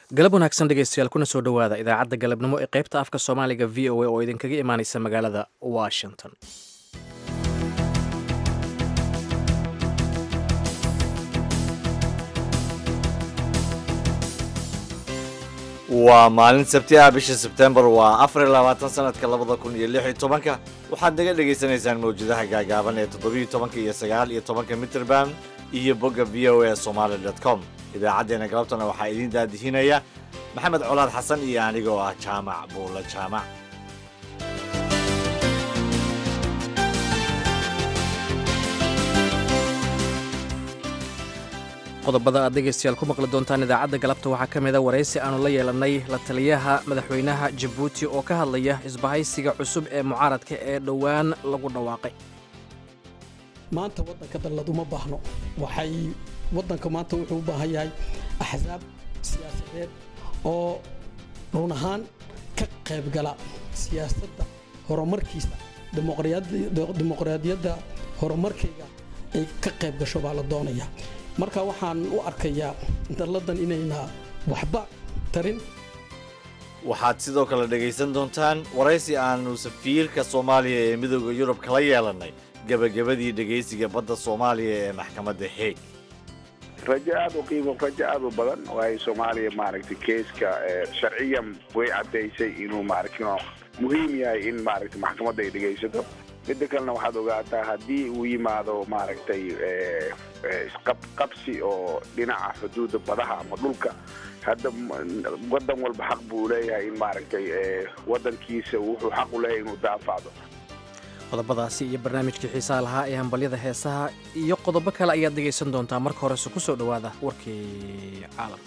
galab wanaagsan dhegeystayaal kuna soo dhowaada idaacadda galabnimo ee qaybta afka soomaaliga v o a oo idinkaga imaaneysa magaalada washington waa maalin sabti ah bisha sebtembar waa afar iyo labaatan sanadka labada kun iyo lix iyo tobanka waxaad naga dhagaysanaysaan mawjadaha gaagaaban ee toddobiyo tobanka iyo sagaal iyo tobanka mitrband iyo bogga v o a somaali dot com idaacaddeena galabtana waxaa idiin daadihinaya maxamed colaad xasan iyo anigoo ah jaamac buula jaamac qodobada aad dhegeystayaal ku maqli doontaan idaacadda galabta waxaa ka mida waraysi aanu la yeelannay la taliyaha madaxweynaha jabuuti oo ka hadlaya isbahaysiga cusub ee mucaaradka ee dhowaan lagu dhawaaqay maanta waddanka dallad uma baahno waxay waddanka maanta wuxuu u baahan yahay axsaab siyaasadeed oo run ahaan ka qaybgala siyaasadda horumarkiisa dimuqraadiyadda horumarkayga ay ka qayb gasho baa la doonaya marka waxaan u arkayaa dalladan inayna waxba tarin waxaad sidoo kale dhegaysan doontaan waraysi aanu safiirka soomaaliya ee midooda yurub kala yeelannay gebagabadii dhegaysiga badda soomaaliya ee maxkamadda heeg rajo aad u qiimo rajo aad u badan waayo soomaaliya maaragtay keeska sharciyan way caddaysay inuu maaragtay muhiim yahay in maaragtay maxkamadda ay dhegaysato midda kalena waxaad ogaataa haddii uu yimaado maaragtay isqabqabsi oo dhinaca xuduudda badaha ama dhulka hadda waddan walba xaq buu leeyahay in maaragtay waddankiisa wuxuu xaq u leeyahay inuu daafacdo qodobadaasi iyo barnaamijkii xiisaha lahaa ee hambalyada heesaha iyo qodobo kale ayaad dhegaysan doontaa marka horese ku soo dhowaada warkii caalam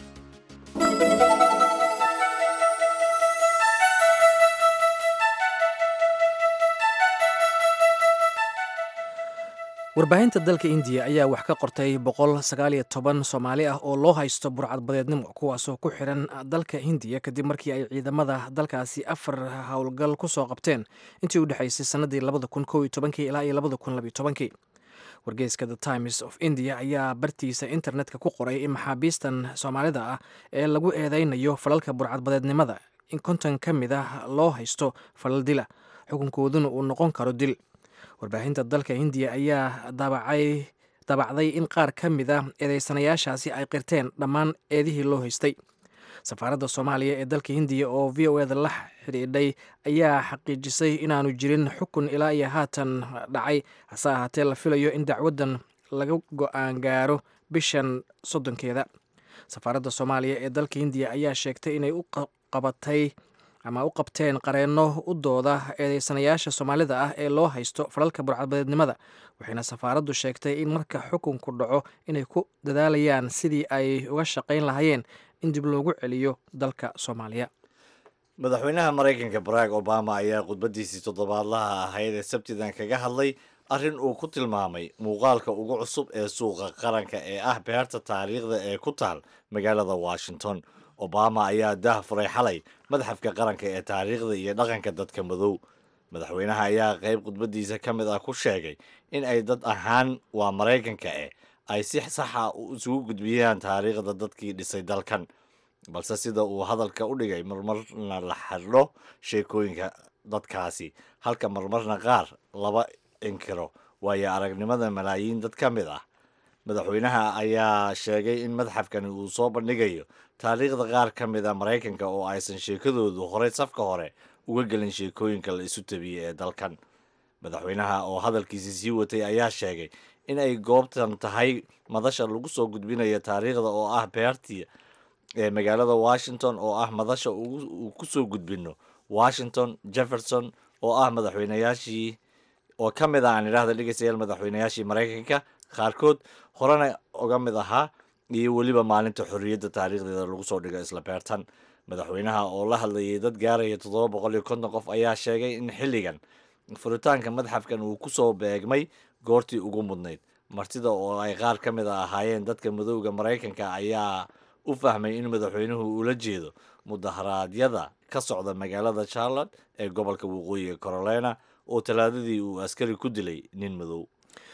warbaahinta dalka indiya ayaa wax ka qortay boqol sagaaliyo toban soomaali ah oo loo haysto burcadbadeednimo kuwaasoo ku xiran dalka hindiya kadib markii ay ciidamada dalkaasi afar howlgal ku soo qabteen intii u dhexaysay sannadii labada kun kow iyo tobankii ilaa iyo labada kun labiyo tobankii wargeyska the times of india ayaa bartiisa internetka ku qoray in maxaabiistan soomaalida ah ee lagu eedeynayo falalka burcadbadeednimada in konton ka mid ah loo haysto falal dila xukunkooduna uu noqon karo dil warbaahinta dalka hindiya ayaa daabacay daabacday in qaar ka mid a eedeysanayaashaasi ay qirteen dhammaan eedihii loo haystay safaaradda soomaaliya ee dalka hindiya oo v o eda la xidhiidhay ayaa xaqiijisay inaanu jirin xukun ilaa iyo haatan dhacay hase ahaatee la filayo in dacwaddan laga go-aan gaaro bishan soddonkeeda safaaradda soomaaliya ee dalka hindiya ayaa sheegtay inay u qabatay ama u qabteen qareenno u dooda eedeysanayaasha soomaalida ah ee loo haysto falalka burcadbadeednimada waxayna safaaraddu sheegtay in marka xukunku dhaco inay ku dadaalayaan sidii ay uga shaqayn lahaayeen in dib loogu celiyo dalka soomaaliya madaxweynaha maraykanka barack obama ayaa khudbadiisii toddobaadlaha ahayd ee sabtidan kaga hadlay arrin uu ku tilmaamay muuqaalka ugu cusub ee suuqa qaranka ee ah beerta taariikhda ee ku taal magaalada washington obama ayaa dah furay xalay madxafka qaranka ee taariikhda iyo dhaqanka dadka madow madaxweynaha ayaa qayb khudbadiisa ka mid ah ku sheegay in ay dad ahaan waa maraykanka eh ay si saxa isugu gudbiyaan taariikhda dadkii dhisay dalkan balse sida uu hadalka u dhigay marmarna la xidho sheekooyinka dadkaasi halka marmarna qaar laba inkiro waayo aragnimada malaayiin dad ka mid ah madaxweynaha ayaa sheegay in madxafkani uu soo bandhigayo taariikhda qaar ka mid a maraykanka oo aysan sheekadoodu horey safka hore uga gelin sheekooyinka la isu tabiyey ee dalkan madaxweynaha oo hadalkiisi sii watay ayaa sheegay in ay goobtan tahay madasha lagu soo gudbinayo taariikhda oo ah beertii ee magaalada washington oo ah madasha uu ku soo gudbino washington jefferson oo ah madaxweynayaashii oo ka mid ah aan idhahda dhegeystayaal madaxweynayaashii maraykanka qaarkood horena uga mid ahaa iyo weliba maalinta xorriyadda taariikhdeeda lagu soo dhigo isla beertan madaxweynaha oo la hadlayay dad gaaraya toddoba boqol iyo konton qof ayaa sheegay in xilligan furitaanka madxafkan uu ku soo beegmay goortii ugu mudnayd martida oo ay qaar ka mid a ahaayeen dadka madowga maraykanka ayaa u fahmay in madaxweynuhu ula jeedo mudaharaadyada ka socda magaalada charlotte ee gobolka waqooyiga carolina oo talaadadii uu askari ku dilay nin madow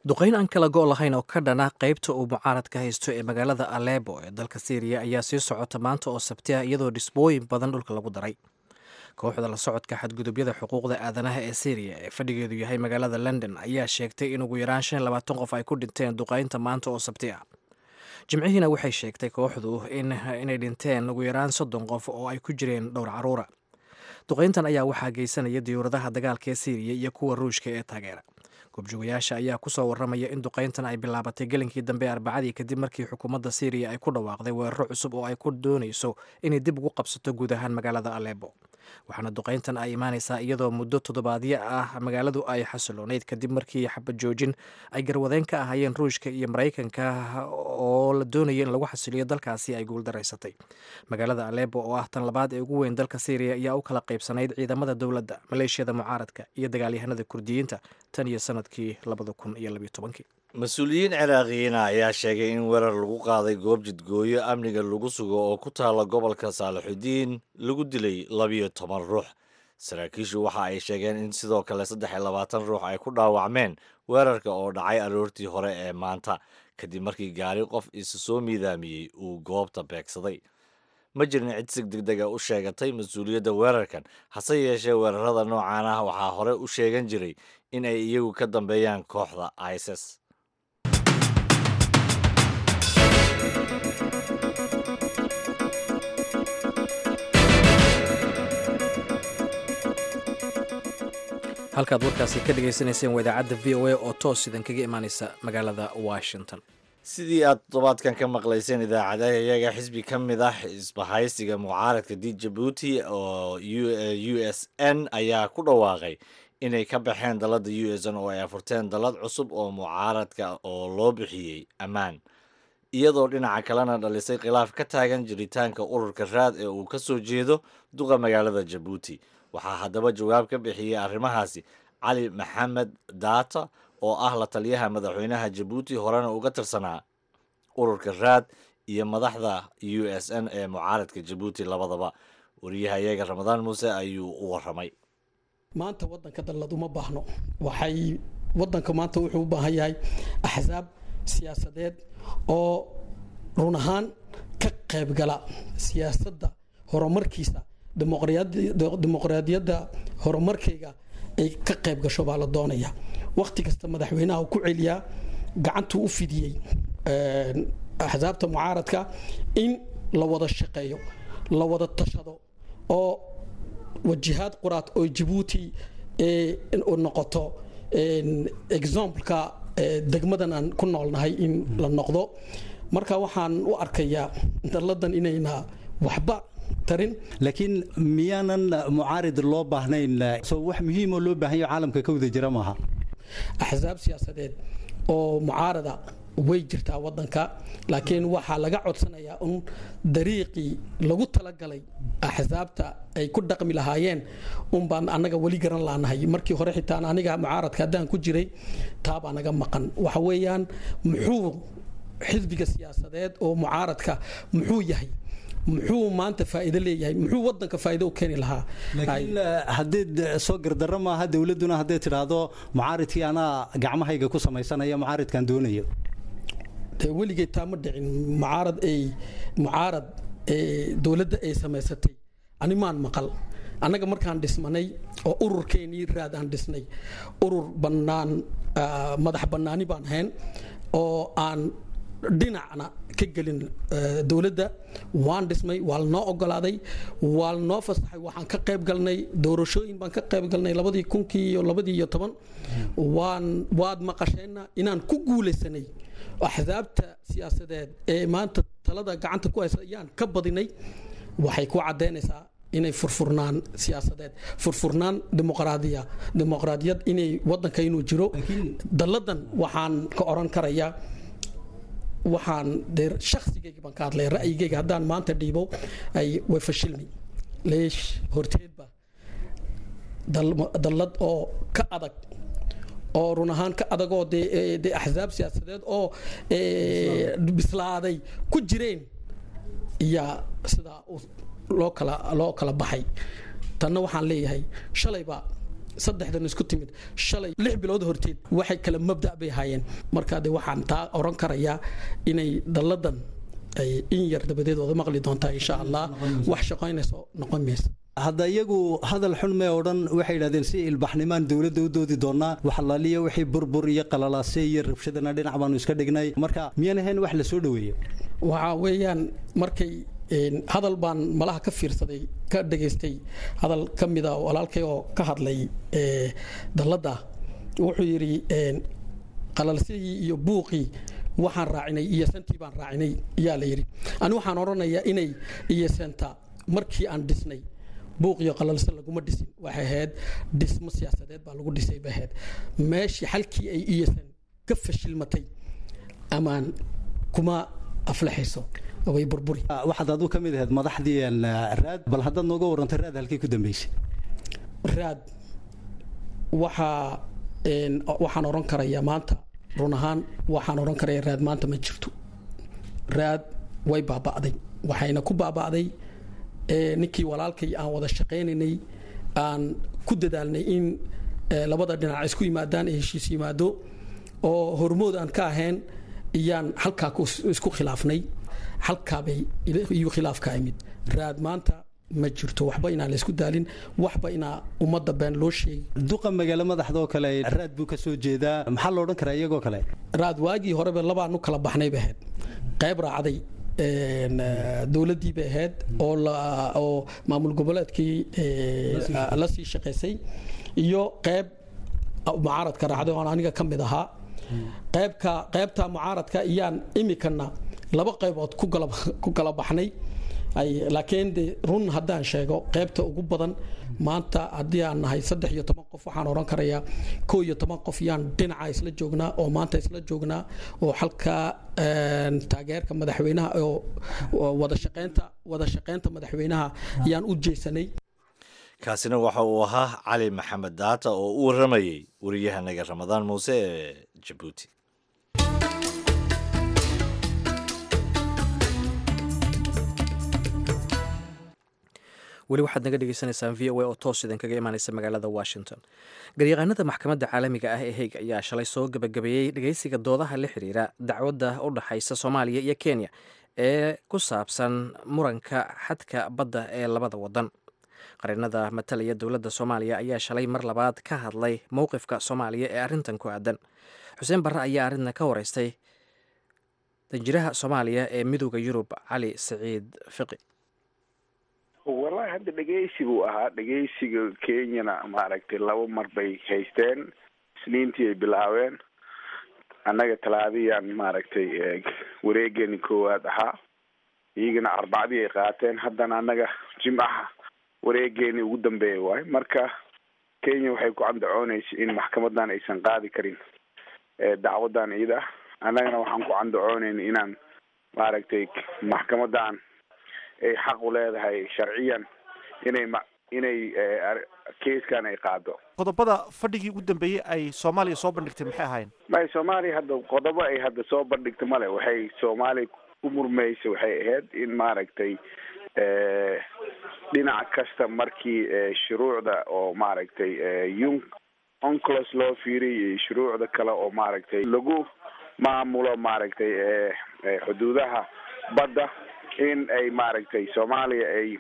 duqayn aan kala go' lahayn oo ka dhana qaybta uu mucaaradka haysto ee magaalada alebo ee dalka syriya ayaa sii socota maanta oo sabti ah iyadoo dhisbooyin badan dhulka lagu daray kooxda la socodka xadgudubyada xuquuqda aadanaha ee syriya ee fadhigeedu yahay magaalada london ayaa sheegtay in ugu yaraan shan labaatan qof ay ku dhinteen duqaynta maanta oo sabti ah jimcihiina waxay sheegtay kooxdu inay dhinteen ugu yaraan soddon qof oo ay ku jireen dhowr caruura duqayntan ayaa waxaa geysanaya diyuuradaha dagaalka ee syriya iyo kuwa ruushka ee taageera goobjoogayaasha ayaa kusoo waramaya in duqayntan ay bilaabatay gelinkii dambe arbacadii kadib markii xukuumadda syriya ay ku dhawaaqday weeraro cusub oo ay ku doonayso inay dib ugu qabsato guud ahaan magaalada alebo waxaana duqayntan ay imaanaysaa iyadoo muddo toddobaadyo ah magaaladu ay xasiloonayd kadib markii xabad joojin ay garwadeen ka ahaayeen ruushka iyo maraykanka oo la doonaya in lagu xasiliyo dalkaasi ay guuldaraysatay magaalada alebo oo ah tan labaad ee ugu weyn dalka syriya ayaa u kala qaybsanayd ciidamada dowladda maleeshiyada mucaaradka iyo dagaalyahanada kurdiyiinta tan iyo sanadkii labada kun iyo labiyo tobankii mas-uuliyiin ciraaqiyiina ayaa sheegay in weerar lagu qaaday goob jidgooyo amniga lagu sugo oo ku taala gobolka saalixudiin lagu dilay labiyo toban ruux saraakiishu waxa ay sheegeen in sidoo kale saddex iyo labaatan ruux ay ku dhaawacmeen weerarka oo dhacay aroortii hore ee maanta kadib markii gaari qof isa soo miidaamiyey uu goobta beegsaday ma jirin cid si degdega u sheegatay mas-uuliyadda weerarkan hase yeeshee weerarada noocan ah waxaa hore u sheegan jiray in ay iyagu ka dambeeyaan kooxda isis halkaad warkaasi ka dhagaysanayseen waa idaacadda v o a oo toos idan kaga imaaneysa magaalada washington sidii aad toddobaadkan ka maqlayseen idaacadaha iyaga xisbi ka mid ah isbahaysiga mucaaradka d jabuuti oo u s n ayaa ku dhawaaqay inay ka baxeen dalladda u s n oo ay afurteen dallad cusub oo mucaaradka oo loo bixiyey ammaan iyadoo dhinaca kalena dhalisay khilaaf ka taagan jiritaanka ururka raad ee uu ka soo jeedo duqa magaalada jabuuti waxaa haddaba jawaab ka bixiyey arrimahaasi cali maxamed daata oo ah la taliyaha madaxweynaha jabuuti horena uga tirsanaa ururka raad iyo madaxda u s n ee mucaaradka jabuuti labadaba wariyaha iyaga ramadaan muuse ayuu u waramay maanta wadanka dallad uma baahno waxay wadanka maanta wuxuu u baahan yahay axsaab siyaasadeed oo run ahaan ka qaybgala siyaasadda horumarkiisa dimuqraadiyadda horumarkayga ay ka qayb gasho baa la doonaya wakhti kasta madaxweynaha ku celiyaa gacantuu u fidiyey axsaabta mucaaradka in la wada shaqeeyo la wada tashado oo wajihaad quraad oo jabuuti noqoto exampleka degmadan aan ku noolnahay in la noqdo marka waxaan u arkayaa dalladan inayna waxba tarin laakiin miyaanan mucaarid loo baahnayn soo wax muhiimoo loo baahanyo caalamka ka wada jira maaha axsaab siyaasadeed oo mucaarada way jirtaa wadanka laakiin waxaa laga codsanayaa un dariiqii lagu talagalay axsaabta ay ku dhaqmi lahaayeen un baan annaga weli garan laanahay markii hore xitaan aniga mucaaradka haddaan ku jiray taabaa naga maqan waxa weeyaan muxuu xisbiga siyaasadeed oo mucaaradka muxuu yahay muxuu maanta faa'iido leeyahay muxuu wadanka faa'iido u keeni lahaa laakiin haddeed soo gardarro maaha dowladduna hadday tidhaahdo mucaaridkii anaa gacmahayga ku samaysanaya mucaaridkan doonayo dee weligeed taa ma dhicin mucaarad ay mucaarad dowladda ay samaysatay ani maan maqal annaga markaan dhismanay oo ururkeenii raad aan dhisnay urur bannaan madax bannaani baan ahayn oo aan dhinacna ka gelin dowladda waan dhismay waa lanoo ogolaaday waa lanoo fasaxay waxaan ka qayb galnay doorashooyin baan ka qayb galnay labadii kunkii iyo labadii iyo toban waan waad maqasheenna inaan ku guulaysanay axsaabta siyaasadeed ee maanta talada gacanta ku haysa ayaan ka badinay waxay ku caddaynaysaa inay furfurnaan siyaasadeed furfurnaan dimuqraadiya dimuqraadiyad inay wadanka inuu jiro dalladan waxaan ka oran karayaa waxaan dee shaksigayga baan ka hadlay ra'yigayga haddaan maanta dhiibo ay way fashilmi leesh horteedba dallad oo ka adag oo run ahaan ka adagoo dee dee axsaab siyaasadeed oo bislaaday ku jireen iyaa sidaa loo kala loo kala baxay tanna waxaan leeyahay shalayba saddexdan isku timid shalay lix bilood horteed waxay kala mabda bay haayeen marka de waxaan taa oran karayaa inay dalladan ay in yar dabadeed wada maqli doontaa insha allah wax shaqaynayso noqon maysa hadda iyagu hadal xun mee odhan waxay yidhahdeen si ilbaxnimaan dowladda u doodi doonaa waxalaaliya wixii burbur iyo qalalaase iyo rabshadana dhinac baanu iska dhignay marka miyaan ahayn wax la soo dhoweeyo waxaa weeyaan markay hadal baan malaha ka fiirsaday ka dhagaystay hadal ka mida walaalkay oo ka hadlay dalladda wuxuu yidhi qalalsidii iyo buuqii waxaan raacinay iyo santii baan raacinay yaa la yidhi ani waxaan odhanayaa inay iyo senta markii aan dhisnay buuq iyo qalalse laguma dhisin waxay ahayd dhismo siyaasadeed baa lagu dhisay bay ahayd meeshii xalkii ay iyasan ka fashilmatay amaan kuma aflaxayso way burburi waxaad aduu ka mid ahayd madaxdii raad bal haddaad nooga warrantay raad halkii ku dambeysay raad waxaa waxaan odhan karayaa maanta run ahaan waxaan odhan karaya raad maanta ma jirto raad way baaba'day waxayna ku baaba'day ninkii walaalkay aan wada shaqaynaynay aan ku dadaalnay in labada dhinac isku yimaadaan ee heshiis yimaado oo hormood aan ka ahayn iyaan halkaa isku khilaafnay halkaabay iyu khilaafka imid raad maanta ma jirto waxba inaan laysku daalin waxba inaa ummadda been loo sheegi duqa magaalo madaxdoo kale raad buu ka soo jeedaa maxaa lo odhan karaa iyagoo kale raad waagii horeba labaanu kala baxnay bay ahayd qayb raacday dowladdii bay ahayd oo oo maamul goboleedkii la sii shaqaysay iyo qayb mucaaradka raacday oon aniga ka mid ahaa qaybka qaybta mucaaradka iyaan imikana laba qaybood ku kala baxnay laakiin de run haddaan sheego qaybta ugu badan maanta haddii aan nahay saddex iyo toban qof waxaan odhan karayaa koo iyo toban qof yaan dhinaca isla joognaa oo maanta isla joognaa oo halkaa taageerka madaxweynaha oo wada shaqeynta wada shaqeynta madaxweynaha yaan u jeesanay kaasina waxa uu ahaa cali maxamed daata oo u waramayey wariyahanaga ramadaan muuse ee jabuuti weli waxaad naga dhegeysanaysaan v o a oo toos idinkaga imaaneysa magaalada washington garyaqaanada maxkamadda caalamiga ah ee heyg ayaa shalay soo gebagabeeyey dhegeysiga doodaha la xiriira dacwadda u dhexaysa soomaaliya iyo kenya ee ku saabsan muranka xadka badda ee labada wadan qarinada matalaya dowladda soomaaliya ayaa shalay mar labaad ka hadlay mowqifka soomaaliya ee arrintan ku aadan xuseen barre ayaa arrintan ka wareystay danjiraha soomaaliya ee midooda yurub cali saciid fiqi wallahi hadda dhegeysi buu ahaa dhegeysiga kenyana maaragtay laba mar bay haysteen isniintii ay bilaabeen annaga talaadiyaan maaragtay wareegani koowaad ahaa iyagana arbacdii ay qaateen haddana annaga jimcaha wareegeeni ugu dambeeya waayo marka kenya waxay ku candacoonaysa in maxkamadan aysan qaadi karin dacwadan iyada annagana waxaan ku candacoonayn inaan maaragtay maxkamadan ay xaq u leedahay sharciyan inay ma inay keiskan ay qaado qodobada fadhigii ugu dambeeyey ay soomaaliya soo bandhigtay maxay ahaayeen may soomaaliya hadda qodobo ay hadda soo bandhigta male waxay soomaaliya u murmaysa waxay ahayd in maaragtay dhinac kasta markii shuruucda oo maaragtay un onclos loo fiiriy iyo shuruucda kale oo maaragtay lagu maamulo maaragtay xuduudaha badda in ay maaragtay soomaaliya ay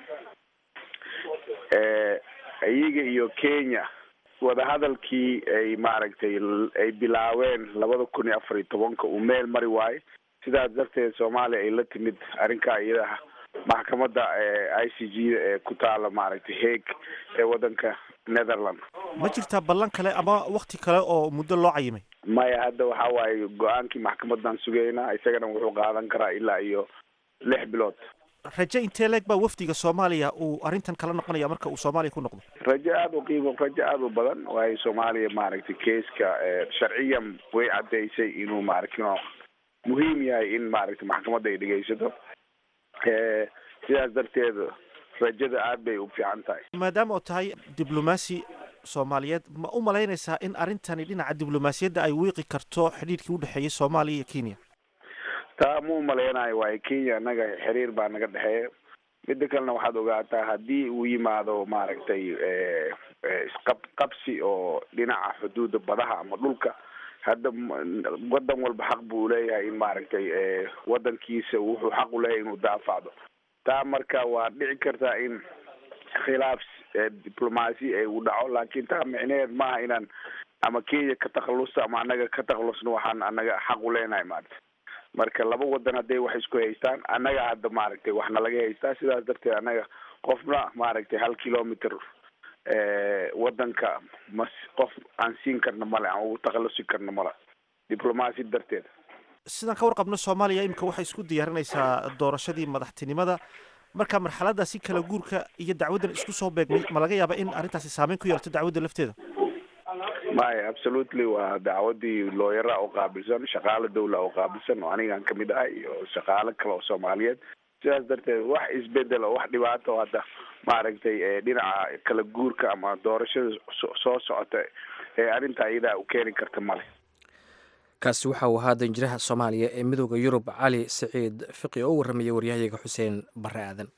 iyaga iyo kenya wadahadalkii ay maaragtay ay bilaabeen labada kun iyo afar iyo tobanka uu meel mari waayo sidaas darteed soomaaliya ay la timid arrinkaa iyadaha maxkamadda i c g da ee ku taala maaragtay haeg ee waddanka netherland ma jirtaa ballan kale ama wakti kale oo muddo loo cayimay maya hadda waxa waaye go-aankii maxkamadan sugaynaa isagana wuxuu qaadan karaa ilaa iyo lix bilood raje intee leeg baa wafdiga soomaaliya uu arrintan kala noqonaya marka uu soomaaliya ku noqdo rajo aada u qiimo rajo aada u badan waayo soomaaliya maaragtay keeska sharciyan way caddaysay inuu maaragtay muhiim yahay in maaragtay maxkamadda ay dhegeysato sidaas darteed rajada aad bay u fiican tahay maadaama oo tahay diblomaasi soomaaliyeed ma u malaynaysaa in arrintani dhinaca diblomaasiyadda ay wiiqi karto xidhiidhkii udhexeeyay soomaaliya iyo kenya taa ma u malaynayo waayo kenya annaga xiriir baa naga dhexeeya midda kalena waxaad ogaataa haddii uu yimaado maaragtay isqab qabsi oo dhinaca xuduuda badaha ama dhulka hadda wadan walba xaq buu leeyahay in maaragtay wadankiisa wuxuu xaq u leeyahay inuu daafacdo taa marka waa dhici kartaa in khilaaf diblomaasi ay u dhaco laakiin taa micneheed maaha inaan ama kenya ka takhalusta ama annaga ka takhalusno waxaan annaga xaq u leenahay maaragtay marka laba wadan hadday wax isku haystaan annaga hadda maaragtay waxna laga haystaa sidaas darteed annaga qofna maaragtay hal kilometer wadanka mas qof aan siin karna male aan ugu takhalusi karna male diblomaasi darteed sidaan ka warqabno soomaaliya imika waxay isku diyaarinaysaa doorashadii madaxtinimada marka marxaladaasi kala guurka iyo dacwaddan isku soo beegmay ma laga yaaba in arrintaasi saameyn ku yeelato dacwadda lafteeda maya absolutely waa dacwadii looyara oo qaabilsan shaqaale dawla oo qaabilsan oo anigaan kamid ahay iyo shaqaale kale oo soomaaliyeed sidaas darteed wax isbedel oo wax dhibaato oo hadda maaragtay dhinaca kala guurka ama doorashada soo socota ee arrinta iyadaa u keeni karta male kaasi waxa uu ahaa danjiraha soomaaliya ee midooda yurub cali siciid fiqi oo u warramayay waryahayaga xuseen barre aadan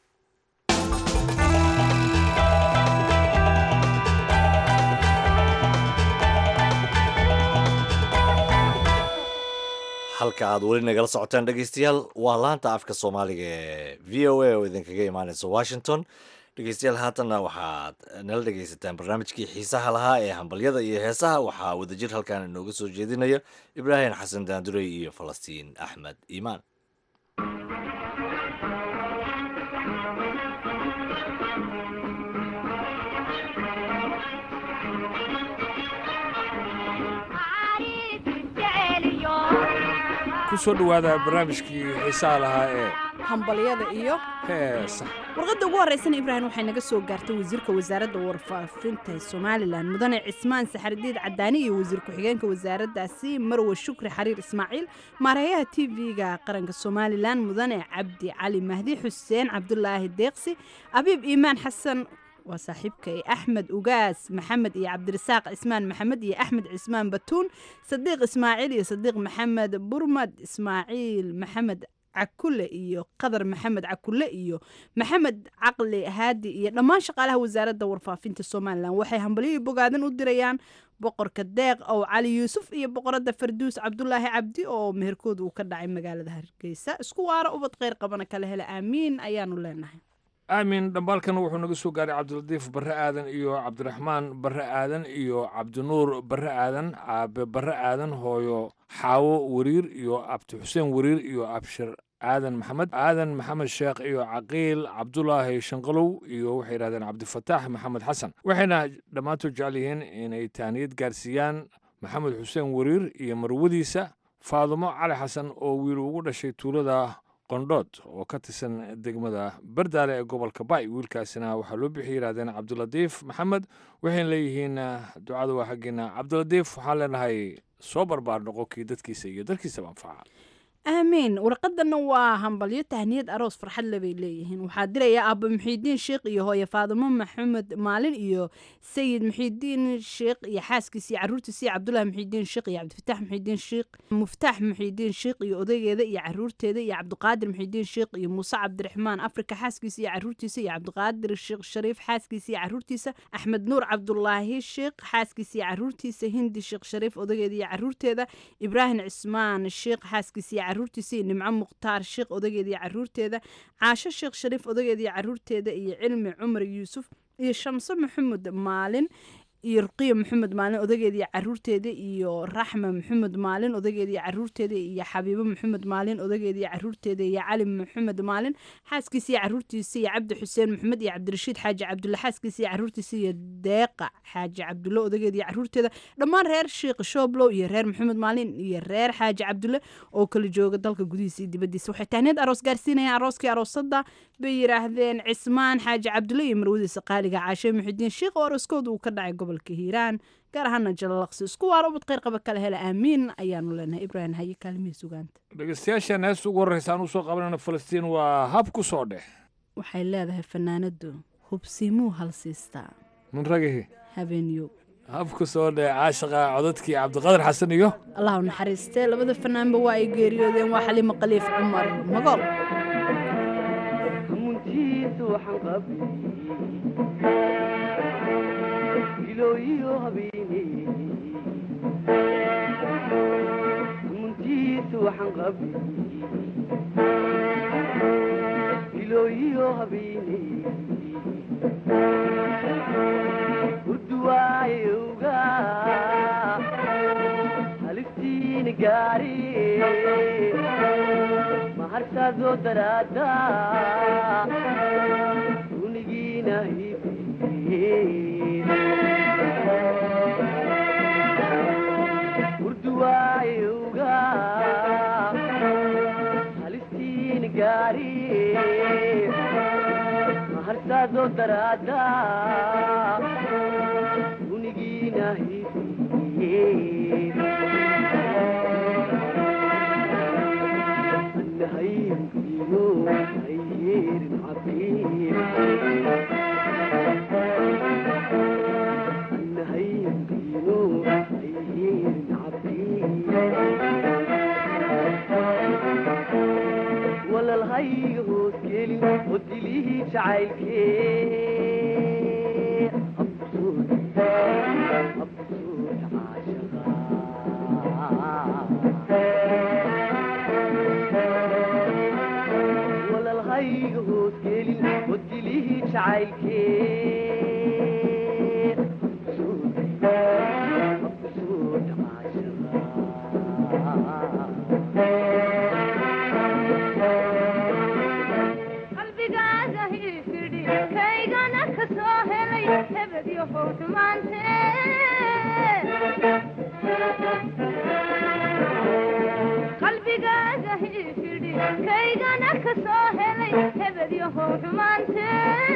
halka aad weli nagala socotaan dhegeystayaal waa laanta afka soomaaliga ee v o a oo idinkaga imaaneysa washington dhegeystayaal haatanna waxaad nala dhegeysataan barnaamijkii xiisaha lahaa ee hambalyada iyo heesaha waxaa wadajir halkan inooga soo jeedinaya ibraahim xasan daandurey iyo falastiin axmed iimaan kusoo dhowaada barnaamijkii xiisaha lahaa ee hambalyada iyo heesa warqadda ugu horreysana ibraahim waxay naga soo gaartay wasiirka wasaaradda warfaafinta somalilan mudane cismaan saxardiid cadaani iyo wasiir ku-xigeenka wasaaraddaasi marwe shukri xariir ismaaciil maareeyaha t v-ga qaranka somalilan mudane cabdi cali mahdi xuseen cabdulaahi deeqsi abiib iimaan xasan waa saaxiibkay axmed ugaas maxamed iyo cabdirasaaq cismaan maxamed iyo axmed cismaan batuun sadiiq ismaaciil iyo sadiiq maxamed burmad ismaaciil maxamed cakule iyo qadar maxamed cakule iyo maxamed caqli haadi iyo dhammaan shaqaalaha wasaaradda warfaafinta somalilan waxay hambalyihii bogaadan u dirayaan boqorka deeq ow cali yuusuf iyo boqoradda farduus cabdulaahi cabdi oo meherkooda uu ka dhacay magaalada hargeysa isku waara ubad kheyr qabana kala hela aamiin ayaanu leenahay aamin dhambaalkana wuxuu naga soo gaaray cabdilatiif barre aadan iyo cabdiraxmaan barre aadan iyo cabdinuur barre aadan caabe barre aadan hooyo xaawo wariir iyo abdi xuseen wariir iyo abshir aadan maxamed aadan maxamed sheekh iyo caqiil cabdulaahi shanqalow iyo waxay yidhahdeen cabdifataax maxamed xasan waxayna dhammaantood jecel yihiin inay taaniyad gaarsiiyaan maxamed xuseen wariir iyo marwadiisa faadumo cali xasan oo wiil ugu dhashay tuulada qondhood oo ka tirsan degmada bardaale ee gobolka bay wiilkaasina waxaa loo bixi yidhahdeen cabdilatiif maxamed waxayna leeyihiin ducada waa xaggeena cabdilatiif waxaan leenahay soo barbaar noqo kii dadkiisa iyo dalkiisaba anfaca aamiin warqadana waa hambalyo tahniyad aroos farxad lebay leeyihiin waxaa diraya aaba muxiidiin sheekh iyo hooye faadimo maxamed maalin iyo sayid muxiidiin sheekh iyo xaaskiisa iyo caruurtiisa iyo cabdulahi muxiidiin sheekh iyo cabdifatax muxiidiin sheekh muftaax muxiidiin sheekh iyo odaygeeda iyo caruurteeda iyo cabdiqaadir muxiidiin sheekh iyo muuse cabdiraxmaan afrika xaaskiisa iyo caruurtiisa iyo cabdiqaadir sheekh shariif xaaskiisa iyo caruurtiisa axmed nuur cabdulaahi sheekh xaaskiisa iyo caruurtiisa hindi sheekh shariif odaygeeda iyo caruurteeda ibraahim cismaan sheekh xaaskiisa iyo caruurtiisa iyo nimco mukhtaar sheekh odageeda iyo caruurteeda caasho sheekh shariif odageeda iyo caruurteeda iyo cilmi cumar yuusuf iyo shamse maxamed maalin iyo ruqiya maxamed maalin odageeda iyo caruurteeda iyo raxma maxamed maalin odageeda iyo caruurteeda iyo xabiibo maxamed maalin odageeda iyo caruurteeda iyo cali maxamed maalin xaaskiisa iyo caruurtiisa iyo cabdi xuseen maxamed iyo cabdirashiid xaaji cabdulle xaaskiisa iyo caruurtiisa iyo deeqa xaaji cabdulle odageeda iyo caruurteeda dhammaan reer sheekh shooblow iyo reer maxamed maalin iyo reer xaaji cabdulle oo kala jooga dalka gudihiisa iyo dibadiisa waxay tahneed aroos gaarsiinayaan arooskii aroosada bay yidhaahdeen cismaan xaaji cabdulle iyo marwadiisa qaaliga caashe muxidiin sheekh oo arooskooda uu ka dhacay gobolka hiiraan gaar ahaana jalalaqsi isku waara ubad kheyr qaba kala hela aamiin ayaanu leenahay ibraahim haye kaalmihii sugaanta dhegeystayaashan heesta ugu horreysa aan usoo qabanayno falastiin waa hab ku soo dheh waxay leedahay fanaanadu hubsiimuu halsiistaa mun ragihi habeenyo hab ku soo dheh caashaqa codadkii cabdiqadir xasan iyo allahu naxariistee labada fanaanba waa ay geeriyoodeen waa xaliimo khaliif cumar magool muntiisu waxaan qabay ilooyiyo habeene muntiisu waxaan qabay ilooyiyo habeene urduwaayowga halistiina gaari maharsaadoo daraada unigiina hibe urduwaayowga halistiina gaari maharsaadoo daraada unigiina hibe annahaynkino ayyeerin cabiir annahaynkino ayyeerin cabiir walalhayga hoos gelin oo dilihii jacaylkee absuud absuud caashaqa walalhayga hoos gelin oo dilihii jacaylkee absuud absuud qalbigaaga hiifidhi kaygana ka soo helay hebedyo howdhumaante qalbigaaga hiifidhi kaygana ka soo helay hebedyo howdhumaante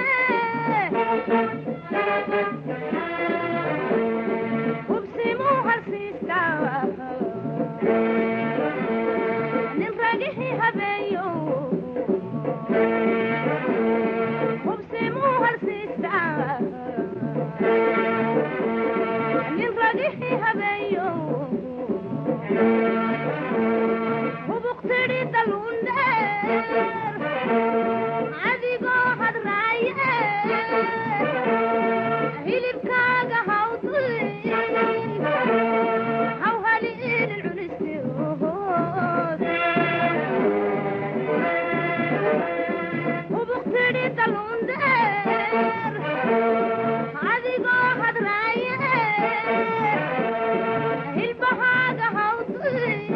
hubsimuu halsiistaa nin ragihii habeeyo hubsimuu halsiistaa nin ragihii habeeyo hubuqtidhi daluundheer adigoo hadraaye hilibkaaga hawdin hawhali idin cunistood hubuqtidhi daluundheer adigoo hadraaye hilbahaaga hawdin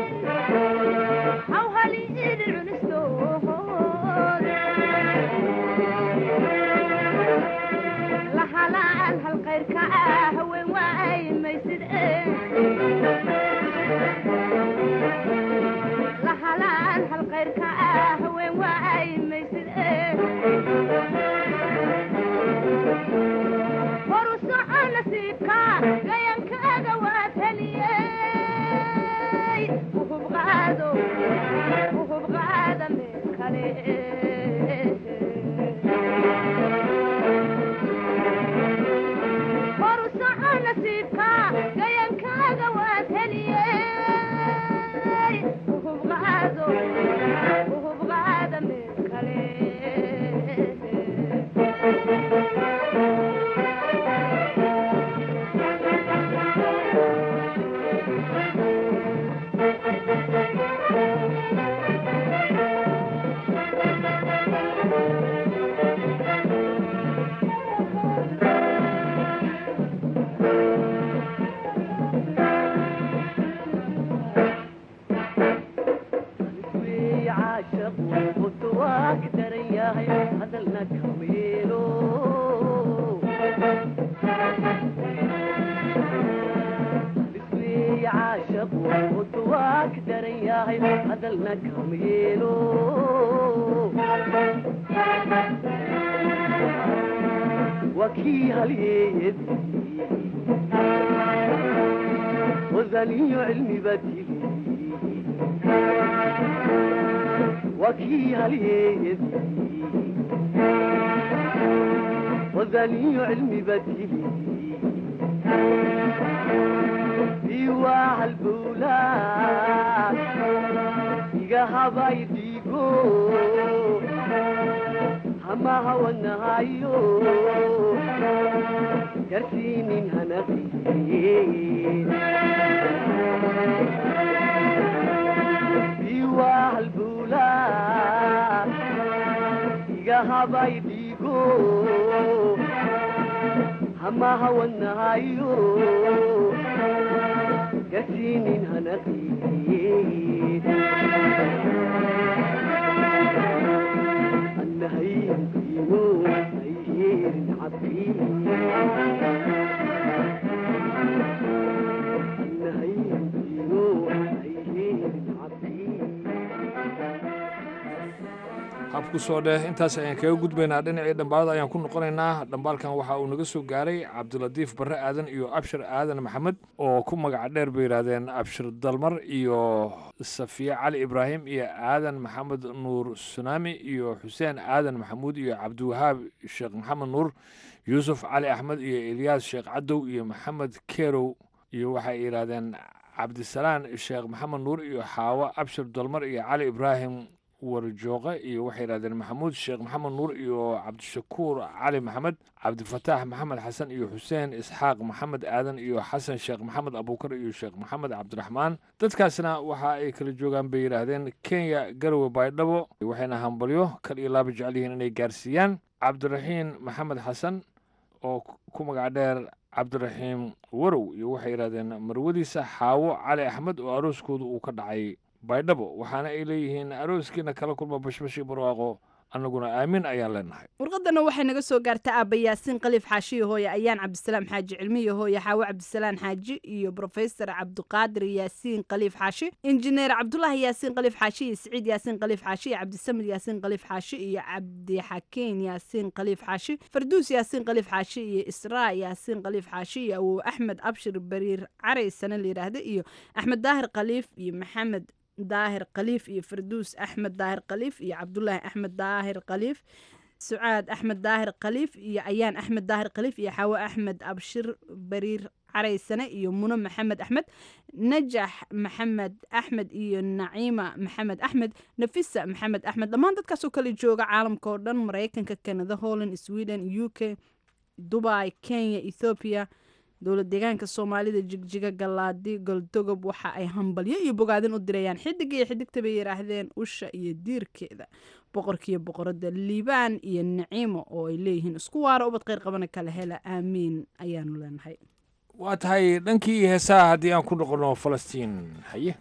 hawhali idin cunistood lahalaan halqayrka ah haween waay maysid lahalaan halqayrka ah haween waay maysid horu soco nasiibka gayankaaga waad heliyey uhub qaado uhub qaada meel kale horu soco nasiibka gayankaaga waad heliyey uhub qaado uhub qaada meel kale wey caashaqu wuxuu waag daran yahay hadalna kameelo wey caashaqu wuxuu waag daran yahay hadalna kameelo waa kii halyeeyadi wadaniyo cilmi badili wakii halyeeyadi wadaniyo cilmi badili iwaa halbowlaa iga habay dhiigo hamaha wadnahayo garsiinin hanaqiye biwaa halbula iga habay dhiigo hamaha wadnahayo garsiinin hanaqiye annahaydiino ayheerin cabki annahaydiino ayheerin cabki habku soo dheh intaas ayaan kaga gudbaynaa dhinacii dhambaalada ayaan ku noqonaynaa dhambaalkan waxa uu naga soo gaaray cabdilatiif barre aadan iyo abshir aadan maxamed oo ku magaca dheer bay yidhaahdeen abshir dalmar iyo safiye cali ibraahim iyo aadan maxamed nuur sunaami iyo xuseen aadan maxamuud iyo cabdiwahaab sheekh maxamed nuur yuusuf cali axmed iyo ilyaas sheekh cadow iyo maxamed kerow iyo waxay yidhaahdeen cabdisalaan sheekh maxamed nuur iyo xaawo abshir dalmar iyo cali ibraahim warjooqe iyo waxay yidhahdeen maxamuud sheekh maxamed nuur iyo cabdishakuur cali maxamed cabdifataax maxamed xasan iyo xuseen isxaaq maxamed aadan iyo xasan sheekh maxamed abuukar iyo sheekh maxamed cabdiraxmaan dadkaasna waxa ay kala joogaan bay yidhaahdeen kenya garowe baydhabo waxayna hambalyo kal iyo laaba jecel yihiin inay gaarsiiyaan cabdiraxiin maxamed xasan oo ku magac dheer cabdiraxiim warow iyo waxay yidhahdeen marwadiisa xaawo cali axmed oo arooskooda uu ka dhacay baydhabo waxaana ay leeyihiin arooskiina kala kulma bashbashi barwaaqo annaguna aamin ayaan leenahay warqadana waxay naga soo gaarta aaba yaasiin khaliif xaashiyo hooye ayaan cabdisalaam xaaji cilmiyo hooye xaawo cabdisalaan xaaji iyo brofesor cabdiqaadir yaasiin khaliif xaashi injineer cabdulaahi yaasiin khaliif xaashi iyo siciid yaasiin khaliif xaashi iyo cabdisamid yaasiin khaliif xaashi iyo cabdixakiin yaasiin khaliif xaashi farduus yaasiin khaliif xaashi iyo israa yaasiin khaliif xaashi iyo awow axmed abshir bariir caraysana la yidhaahda iyo axmed daahir khaliif iyo maxamed daahir khaliif iyo farduus axmed daahir khaliif iyo cabdulaahi axmed daahir khaliif sucaad axmed daahir khaliif iyo ayaan axmed daahir khaliif iyo xaawo axmed abshir bariir caraysane iyo muno maxamed axmed najax maxamed axmed iyo naciima maxamed axmed nafisa maxamed axmed dhammaan dadkaasoo kale jooga caalamka oo dhan maraykanka canada holland sweden u k dubai kenya ethoobiya dowlad deegaanka soomaalida jigjiga galaadi goldogob waxa ay hambalyo iyo bogaadin u dirayaan xidiga iyo xidigta bay yidhaahdeen usha iyo diirkeeda boqorkiiyo boqorada liibaan iyo naciimo oo ay leeyihiin isku waara ubad kheyr qabana kala hela aamiin ayaanu leenahay waa tahay dhankii heesaha haddii aan ku noqono falastiin haye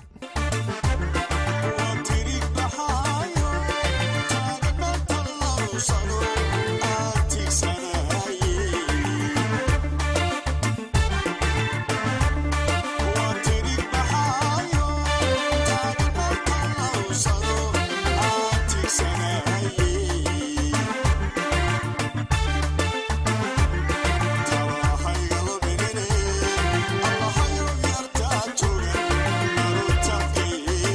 Allah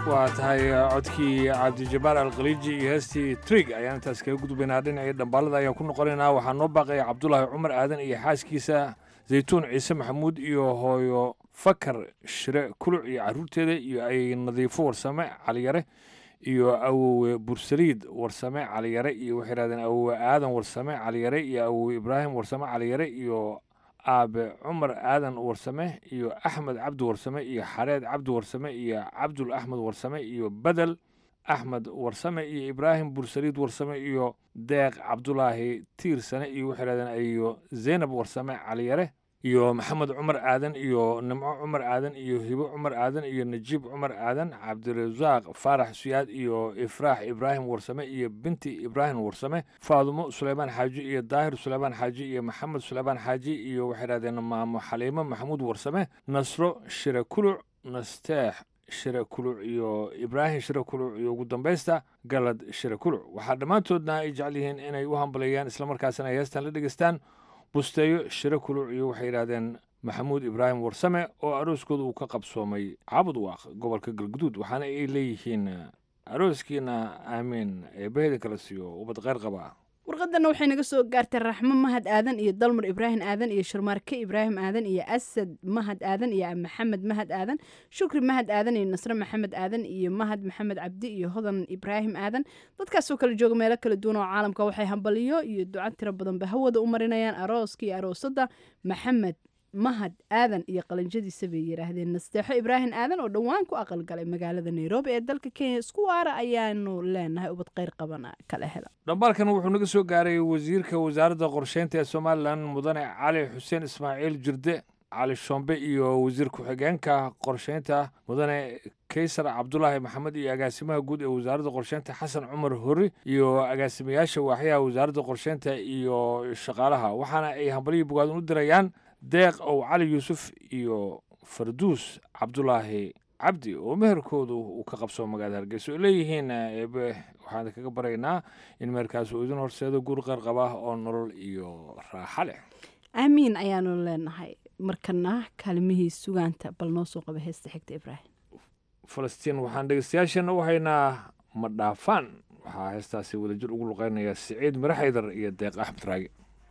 waa tahay codkii cabdijabaar alkhaliiji iyo heestii trig ayaan intaas kaga gudbaynaa dhinacii dhambaalada ayaan ku noqonaynaa waxaa noo baaqaya cabdulaahi cumar aadan iyo xaaskiisa zaytuun ciise maxamuud iyo hooyo fakar shire kuluc iyo caruurteeda iyo ay nadiifo warsame caliyare iyo awowe bursaliid warsame caliyare iyo waxay yidhahdeen awowe aadan warsame caliyare iyo awowe ibraahim warsame caliyare iyo aabe cumar aadan warsame iyo axmed cabdi warsame iyo xareed cabdi warsame iyo cabdul axmed warsame iyo bedel axmed warsame iyo ibraahim bursaliid warsame iyo deeq cabdulaahi tiirsane iyo waxay yidhahdeen iyo zeynab warsame caliyare iyo maxamed cumar aadan iyo nimco cumar aadan iyo hibo cumar aadan iyo najiib cumar aadan cabdirasaaq faarax suyaad iyo ifraax ibraahim warsame iyo binti ibraahim warsame faadumo suleymaan xaaji iyo daahir suleymaan xaaji iyo maxamed suleymaan xaaji iyo waxay dhahdeen maamo xaliimo maxamuud warsame nasro shire kuluc nasteex shire kuluc iyo ibraahim shire kuluc iyo ugu dambaysta galad shire kuluc waxaa dhammaantoodna ay jecel yihiin inay u hambaleeyaan islamarkaasina ay heestan la dhegeystaan busteeyo shire kuluc iyo waxay yidhahdeen maxamuud ibraahim warsame oo arooskooda uu ka qabsoomay caabud waaq gobolka galguduud waxaana ay leeyihiin arooskiina aamiin eebbaheda kala siiyo ubad kheyr qaba warqadana waxay naga soo gaartay raxmo mahad aadan iyo dalmar ibraahim aadan iyo sharmaarke ibraahim aadan iyo asad mahad aadan iyo maxamed mahad aadan shukri mahad aadan iyo nasre maxamed aadan iyo mahad maxamed cabdi iyo hodan ibraahim aadan dadkaasoo kala jooga meelo kala duwan oo caalamka waxay hambaliyo iyo duco tiro badanba hawada u marinayaan arooska iyo aroosada maxamed mahad aadan iyo qalinjadiisa bay yidhaahdeen nasteexo ibraahim aadan oo dhowaan ku aqalgalay magaalada nairobi ee dalka kenya isku waara ayaanu leenahay ubad kheyr qabana kala hela dhambaalkan wuxuu naga soo gaaray wasiirka wasaaradda qorsheynta ee somalilan mudane cali xuseen ismaaciil jirde cali shombe iyo wasiir ku-xigeenka qorsheynta mudane kaysar cabdulaahi maxamed iyo agaasimaha guud ee wasaaradda qorsheynta xasan cumar hori iyo agaasimayaasha waaxyaha wasaaradda qorsheynta iyo shaqaalaha waxaana ay hambalihii bogaadin u dirayaan deeq ow cali yuusuf iyo farduus cabdulaahi cabdi oo meherkoodu uu ka qabsoo magaalada hargeysa oo leeyihiin eebe waxaan kaga baraynaa in meherkaas uu idin horseedo guur qeyr qaba oo nolol iyo raaxa leh aamiin ayaanu leenahay markana kaalmihii sugaanta bal noo soo qaba heesta xigta ibraahim falastiin waxaan dhegeystayaasheena u haynaa ma dhaafaan waxaa heestaasi wadajir ugu luqeynaya siciid mire xaydar iyo deeq axmed raagi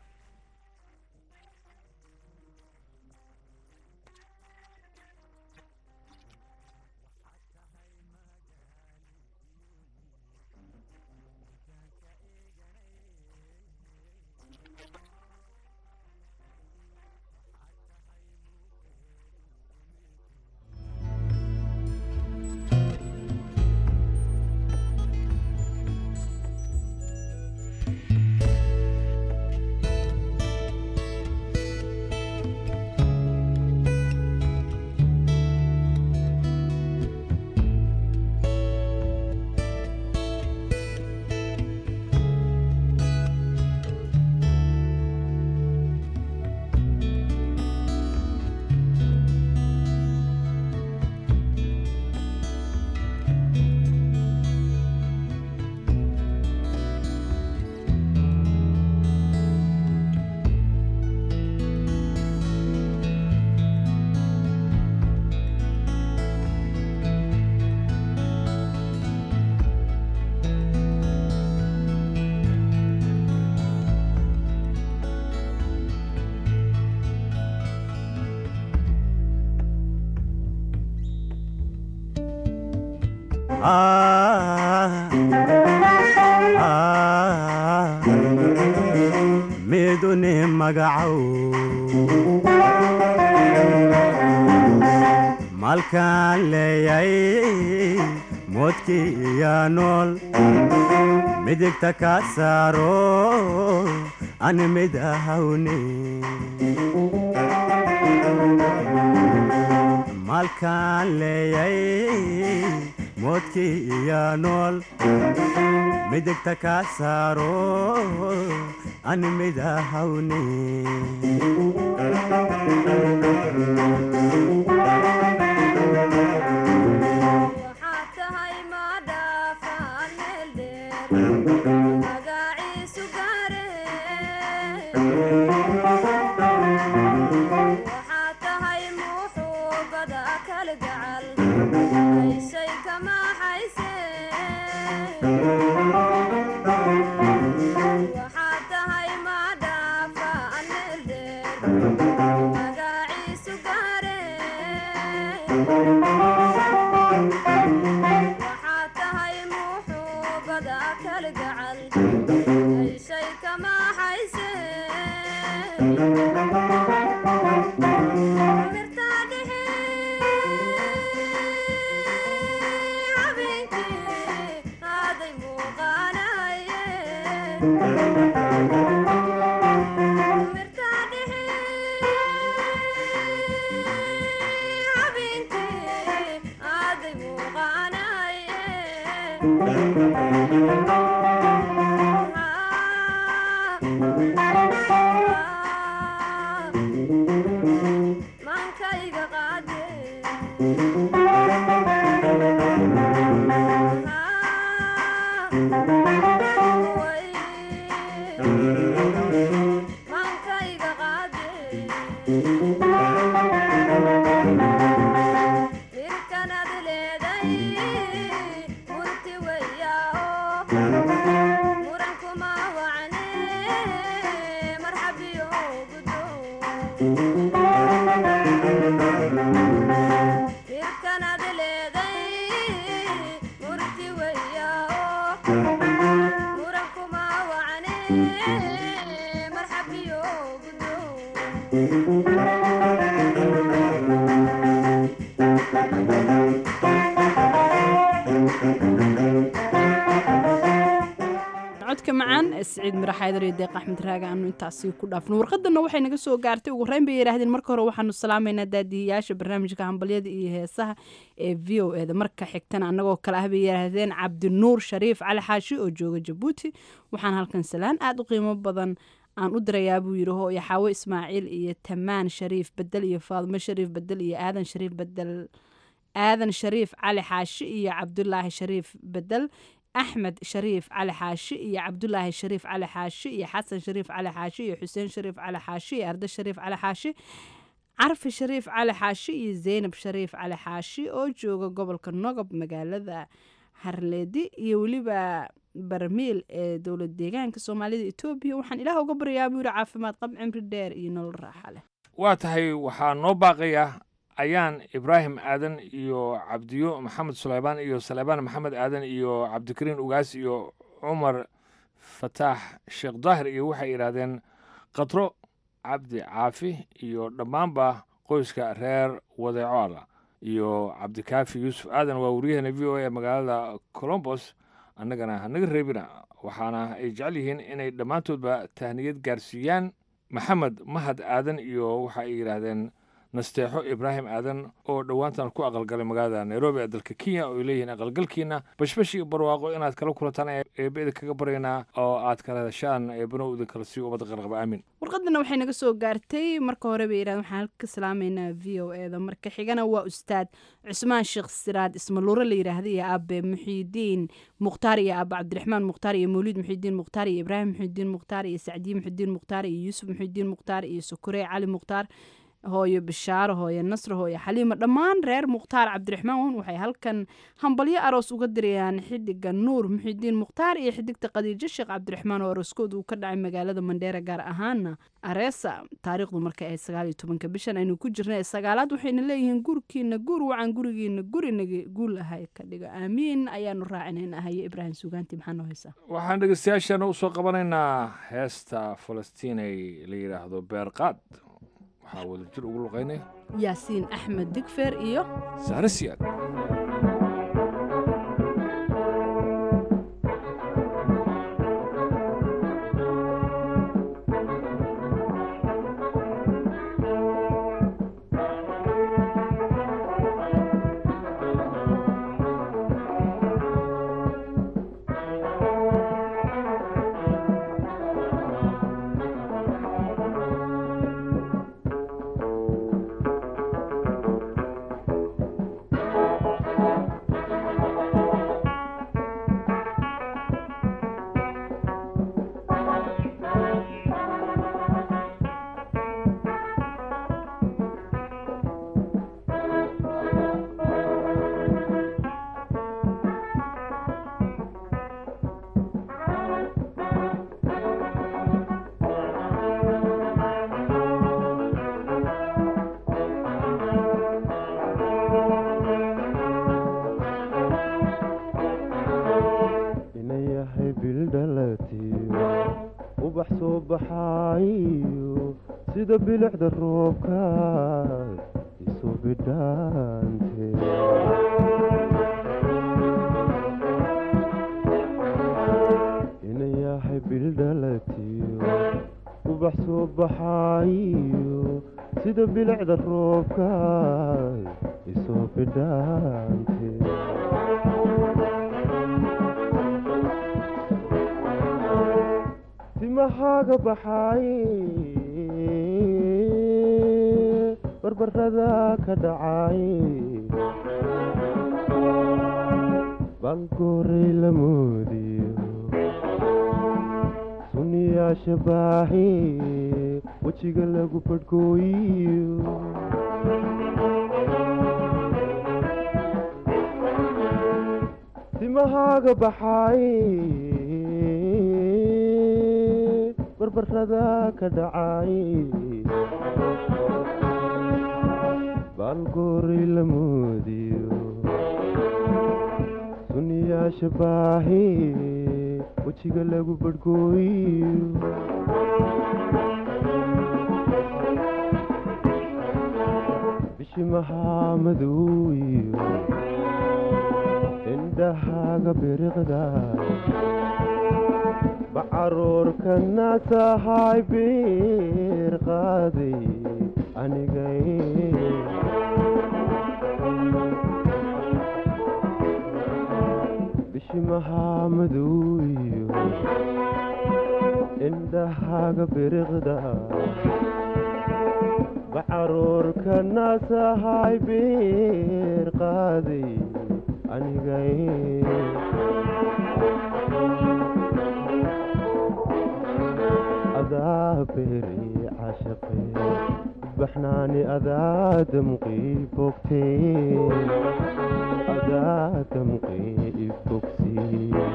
miduni magacow malkaan leeyay moodkii iyo nool midigta ka saaro an mid ahawni malkaan leeyay moodkii iyo nool midigta ka saaro an mid ahawni waxaa tahay muxuubada kala gacal ishay kama hayse waxaad tahay madhaafa aneel dheer magaciisu gaare waxaad tahay muxuubada kal gacal ishay kama hayse mirtaa dhexe habeenkii aaday muuqaanaye mirtaa dhexe habeenkii aaday muuqaanaye maankayga qaade maankayga qaade mirkanaad leeday murti weyaa murankuma wacne marxabiyo gudo mirkanaad leeday murti weyaa murankuma wacne marxabiyo gudo codka macaan ee siciid mirax xaydar iyo deeq axmed raaga aanu intaasi ku dhaafno warqadana waxay naga soo gaartay ugu horeyn bay yidhaahdeen marka hore waxaanu salaamaynaa daadihiyaasha barnaamijka hambalyada iyo heesaha ee v o eda marka xigtana annagoo kale ah bay yidhaahdeen cabdinuur shariif cali xaashi oo jooga jabuuti waxaan halkan salaan aada u qiimo badan aan u dirayaa buu yidhi hooyo xaawo ismaaciil iyo tamaan shariif bedel iyo faadimo shariif bedel iyo aadan shariif bedel aadan shariif cali xaashi iyo cabdulaahi shariif bedel axmed shariif cali xaashi iyo cabdulaahi shariif cali xaashi iyo xasan shariif cali xaashi iyo xuseen shariif cali xaashi iyo arde shariif cali xaashi carfi shariif cali xaashi iyo zeynab shariif cali xaashi oo jooga gobolka nogob magaalada harleedi iyo weliba barmiil ee dowlad deegaanka soomaalida etoobiya waxaan ilaah uga baryayaa buu yidhi caafimaad qab cimri dheer iyo nolol raaxa leh waa tahay waxaa noo baaqaya ayaan ibraahim aadan iyo cabdiyo maxamed suleymaan iyo saleebaan maxamed aadan iyo cabdikariin ugaas iyo cumar fataax sheekh daahir iyo waxay yidhaahdeen qadro cabdi caafi iyo dhammaanba qoyska reer wadeeco alla iyo cabdikaafi yuusuf aadan waa waryaheena v o a ee magaalada colombos annagana hanaga reebina waxaana ay jecel yihiin inay dhammaantoodba tahniyad gaarsiiyaan maxamed mahad aadan iyo waxa ay yidhaahdeen nasteexo ibraahim aadan oo dhowaantan ku aqalgalay magaalada nairobi ee dalka kenya oo ay leeyihiin aqalgalkiina bashbash iyo barwaaqo inaad kala kulantaan eebbe idinkaga baryaynaa oo aad kala heshaan eebbana u idinkala sii ubadda qarqaba aamin warqadana waxay naga soo gaartay marka hore bay yidhahdeen waxaan halka ka salaamaynaa v o e da marka xigana waa ustaad cusmaan sheekh siraad ismaluure la yidhaahda iyo aabe muxiidiin mukhtaar iyo aabe cabdiraxmaan mukhtaar iyo mawliid muxiidiin mukhtaar iyo ibraahim muxiidiin mukhtaar iyo sacdiye muxiidiin mukhtaar iyo yuusuf muxiidiin mukhtaar iyo sukure cali mukhtaar hooyo bishaaro hooyo nasro hooyo xaliima dhammaan reer mukhtaar cabdiraxmaan waxay halkan hambalyo aroos uga dirayaan xidiga nuur muxiidiin mukhtaar iyo xidigta khadiijo sheekh cabdiraxmaan oo arooskood uu ka dhacay magaalada mandheera gaar ahaana areesa taariikhdu markay ahayd sagaal iyo tobanka bishan aynu ku jirnay ee sagaalaad waxayna leeyihiin gurkiina gur wacan gurigiina gurinaga guul ahay ka dhigo aamiin ayaanu raacinayna haye ibraahim sugaanti maxaa noo haysaa waxaan dhegeystayaashaana usoo qabanaynaa heesta falastiinay la yidhaahdo beerqaad waxaa wada jir ugu luqaynaya yaasiin axmed digfeer iyo sahre siyaad Thank sida bilicda roobka isu bidhaante ina yahay bildhalatiyo ubax soo baxaayo sida bilicda roobka isoo bidhaante timahaaga baxay barbarada ka dhacay baalgooray la moodiyo sunniyaasha baahi wejiga lagu badhgooyiyo timahaaga baxay barbarada ka dhacay baalgooray la moodiyo sunniyaasha baahi wejiga lagu badhgooyiyo bishimahaa madowiyo indhahaaga biriqda bacaruurkana tahay biir qaaday anigay bishimahaa madowiyo indhahaaga biriqda bacaruurkana tahay biir qaaday anigay adaa beeri cashaqe baxnaani adaa damqii bogtee adaa damqii ibogsi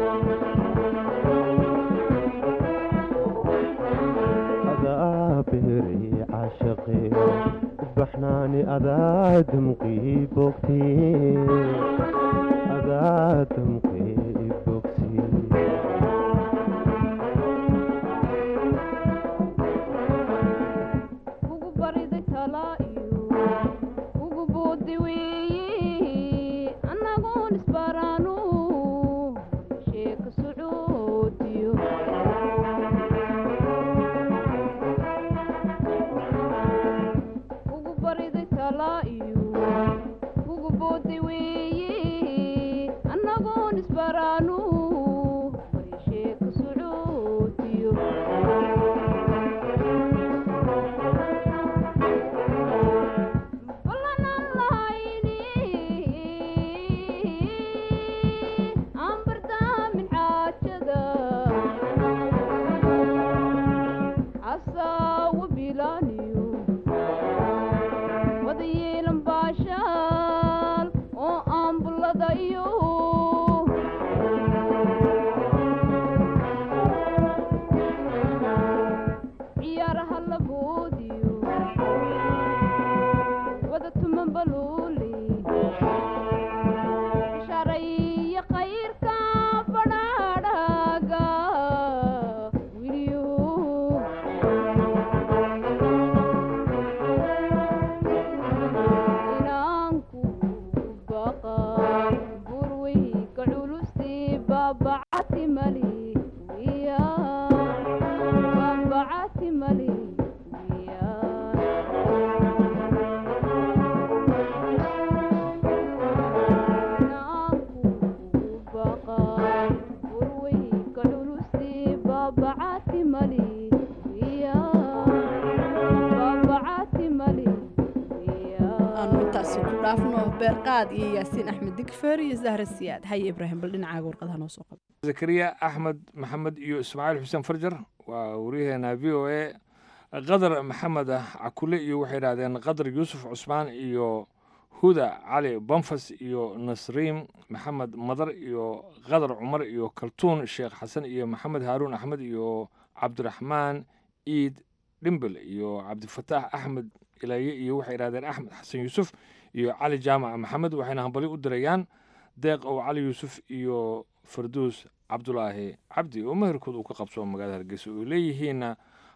adaa beeri cashaqe baxnaani adaa damqii bogtee adaa damqii ibogsi ugu bariday tala iyo ugu boodi weeye annagoon isbaraanu sheeka socoodiyo ugu bariday tala iyo ugu boodi weeye annagoon isbaraanu sheeka socoodiyo ciyaaraha la boodiyo wada tuman baluuli sharaiyo kayrka badhaadhaga wiliyo inaanku baqa burweyka culusti baabacati mali wiya baabacati mali aanu intaasi ku dhaafno beerqaad iyo yaasiin axmed digfer iyo zahra siyaad haye ibraahim bal dhinacaaga warqadaha noo soo qaba zakariya axmed maxamed iyo ismaaciil xuseen farjar waa waryaheena v o a qadar maxamed cakule iyo waxay idhahdeen qadar yuusuf cusmaan iyo huda cali banfas iyo nasriim maxamed madar iyo qadar cumar iyo kaltuun sheekh xasan iyo maxamed haaruun axmed iyo cabdiraxmaan iid dhimbel iyo cabdifataax axmed ilaaye iyo waxay idhahdeen axmed xasan yuusuf iyo cali jaamac maxamed waxayna hambali u dirayaan deeq ow cali yuusuf iyo farduus cabdulaahi cabdi oo meherkood uu ka qabsoo magaalada hargeysa oo leeyihiinna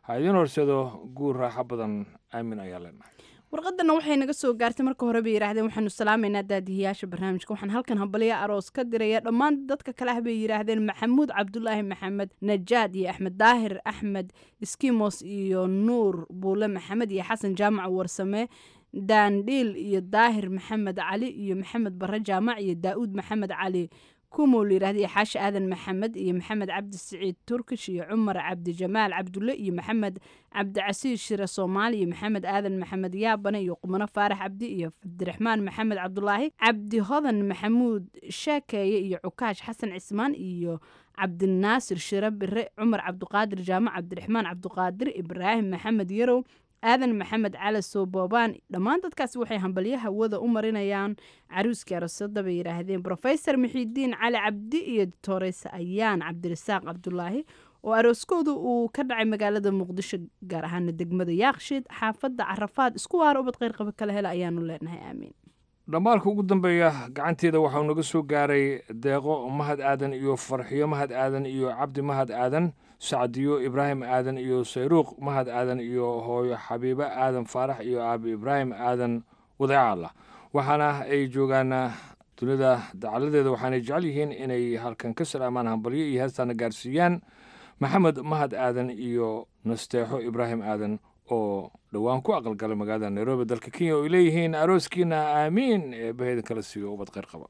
ha idiin horseedo guur raaxo badan aamin ayaa leenahay warqadana waxay naga soo gaartay marka hore bay yidhaahdeen waxaanu salaamaynaa daadihiyaasha barnaamijka waxaan halkan hambalyo aroos ka diraya dhammaan dadka kale ah bay yidhaahdeen maxamuud cabdulaahi maxamed najaad iyo axmed daahir axmed skimos iyo nuur buule maxamed iyo xasan jaamac warsame daandhiil iyo daahir maxamed cali iyo maxamed bare jaamac iyo daa'uud maxamed cali kumow layidhahda iyo xaashi aadan maxamed iyo maxamed cabdi siciid turkish iyo cumar cabdijamaal cabdulle iyo maxamed cabdicasiis shire soomaali iyo maxamed aadan maxamed yaabane iyo qumano faarax cabdi iyo cabdiraxmaan maxamed cabdulaahi cabdi hodan maxamuud sheekeeye iyo cukaash xasan cismaan iyo cabdinaasir shire bire cumar cabduqaadir jaamac cabdiraxmaan cabduqaadir ibraahim maxamed yarow aadan maxamed cali soobobaan dhammaan dadkaasi waxay hambalyo hawada u marinayaan caruuskii arosada bay yidhaahdeen brofesor mixiidiin cali cabdi iyo doctores ayaan cabdirasaaq cabdulaahi oo arooskooda uu ka dhacay magaalada muqdisho gaar ahaana degmada yaaqshiid xaafadda carafaad isku waara ubad qeyrqaba kala hela ayaanu leenahay aamiin dhammaalka ugu dambeeya gacanteeda waxau naga soo gaaray deeqo mahad aadan iyo farxiyo mahad aadan iyo cabdi mahad aadan sacdiyo ibraahim aadan iyo sayruuq mahad aadan iyo hooyo xabiibo aadan faarax iyo aabi ibraahim aadan wadeecaalla waxaana ay joogaan dunida dacaladeeda waxaanay jecel yihiin inay halkan ka salaamaan hambalyo iyo heestaana gaarsiiyaan maxamed mahad aadan iyo nasteexo ibraahim aadan oo dhowaan ku aqalgalay magaalada nairobi dalka kenya oo ay leeyihiin arooskiina aamiin ee baheeda kala siiyo ubad kheyr qaba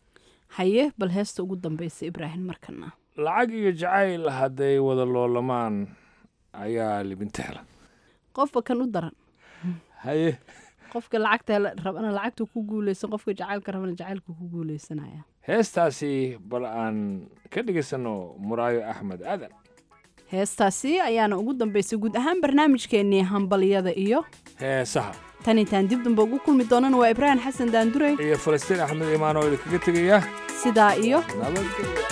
haye bal heesta ugu dambeysa ibraahim markana lacag iyo jacayl hadday wada loolamaan ayaa libinta hela qofba kan u daran haye qofka lacagta rabana lacagta ku guuleysan qofka jacaylka rabana jacaylka ku guuleysanaya heestaasi bal aan ka dhegeysanno muraayo axmed aadan heestaasi ayaana ugu dambeysay guud ahaan barnaamijkeennii hambalyada iyo heesaha tan intaan dib damba ugu kulmi doonana waa ibraahim xasan daandurey iyo falastiin axmed imaan oo idinkaga tegaya sidaa iyo nabadgelya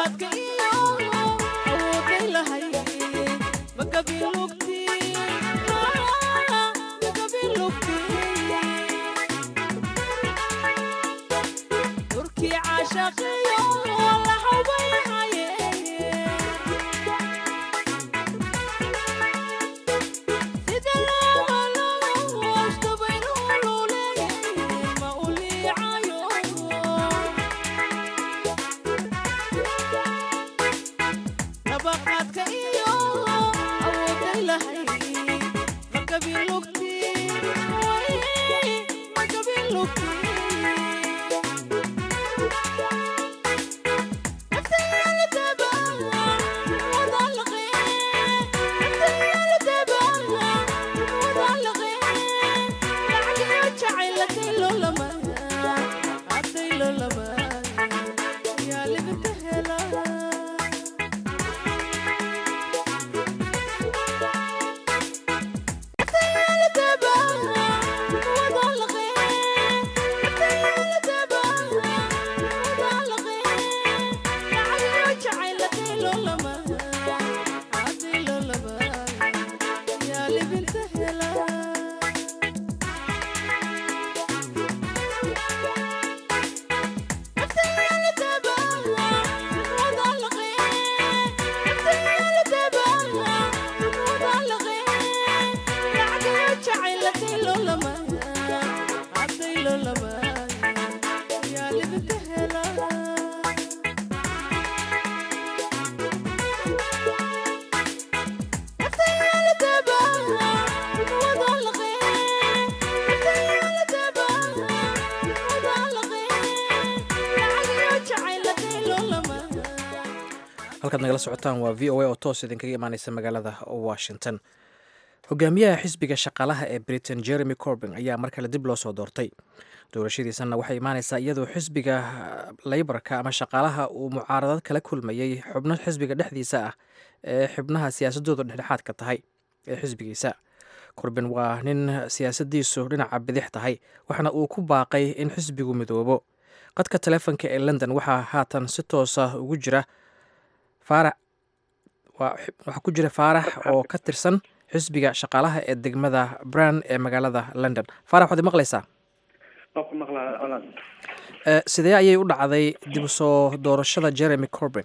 halkaad nagala socotaan waa v o a oo toos idinkaga imaaneysa magaalada washington hogaamiyaha xisbiga shaqaalaha ee britain jeremy corbin ayaa mar kale dib loo soo doortay doorashadiisanna waxay imaaneysaa iyadoo xisbiga leybarka ama shaqaalaha uu mucaaradad kala kulmayey xubno xisbiga dhexdiisa ah ee xubnaha siyaasadoodu dhexdhexaadka tahay ee xisbigiisa corbin waa nin siyaasadiisu dhinaca bidix tahay waxaana uu ku baaqay in xisbigu midoobo qadka taleefonka ee london waxaa haatan si toosa ugu jira faarax waxaa ku jira faarax oo ka tirsan xisbiga shaqaalaha ee degmada bran ee magaalada london faarax waxaad maqlaysaa sidee ayay u dhacday dib u soo doorashada jeremy corbin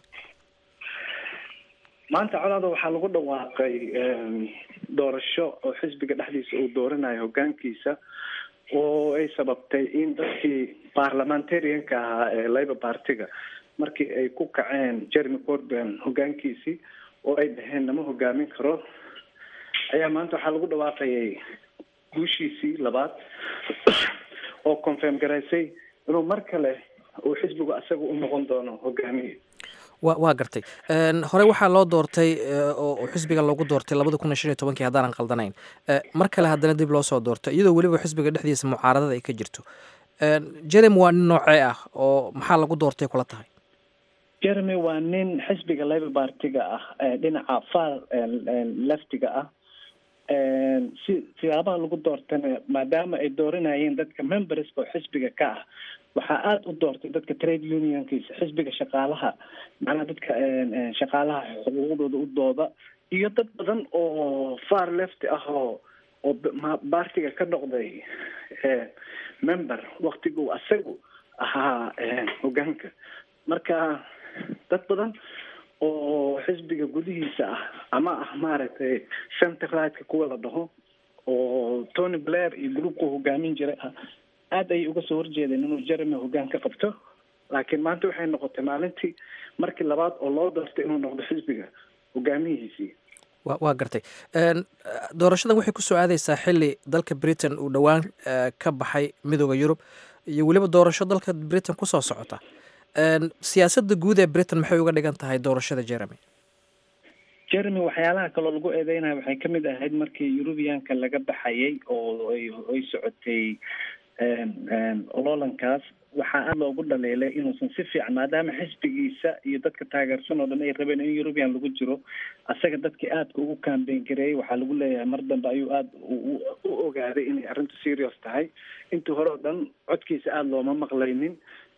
maanta colaada waxaa lagu dhawaaqay doorasho oo xisbiga dhexdiisa uu dooranayo hogaankiisa oo ay sababtay in dadkii parliamentarianka ahaa ee labour partiga markii ay ku kaceen jeremy corbin hogaankiisii oo ay dhaheen nama hogaamin karo ayaa maanta waxaa lagu dhawaaqayay guushiisii labaad oo confirm garaysay inuu mar kale uu xisbigu asaga u noqon doono hogaamiye wa waa gartay hore waxaa loo doortay oo xisbiga loogu doortay labada kun iyo shan iyo tobankii haddaanan qaldanayn mar kale haddana dib loo soo doortay iyadoo weliba xisbiga dhexdiisa mucaaradada ay ka jirto jeremy waa nin noocee ah oo maxaa lagu doortay kula tahay jeremy waa nin xisbiga labour partiga ah dhinaca far leftiga ah si siyaabaha lagu doortana maadaama ay dooranayeen dadka memberska oo xisbiga ka ah waxaa aada u doortay dadka trade unionkiisa xisbiga shaqaalaha macnaha dadka shaqaalaha xuquuqdooda u dooda iyo dad badan oo far left ah oo oo partiga ka noqday member waktiguu asagu ahaa hogaanka marka dad badan oo xisbiga gudihiisa ah ama ah maaragtay center rightka kuwa la dhaho oo tony blair iyo groupku hogaamin jiray ah aada ayay uga soo horjeedeen inuu jeremy hogaan ka qabto laakiin maanta waxay noqotay maalintii markii labaad oo loo doortay inuu noqdo xisbiga hogaamiyihiisii wa waa gartay doorashadan waxay kusoo aadeysaa xili dalka britain uu dhowaan ka baxay midooda yurub iyo weliba doorasho dalka britain kusoo socota siyaasadda guud ee britain maxay uga dhigan tahay doorashada jeremy jeremy waxyaalaha kaloo lagu eedeynayo waxay kamid ahayd markii eurubianka laga baxayay oo ay socotay ololankaas waxaa aada loogu dhaleelay inuusan si fiican maadaama xisbigiisa iyo dadka taageersan oo dhan ay rabeen in eurubian lagu jiro asaga dadkii aadka ugu kambeyn gareeyey waxaa lagu leeyahay mar dambe ayuu aada u ogaaday inay arrintu serious tahay intii hore oo dhan codkiisa aada looma maqlaynin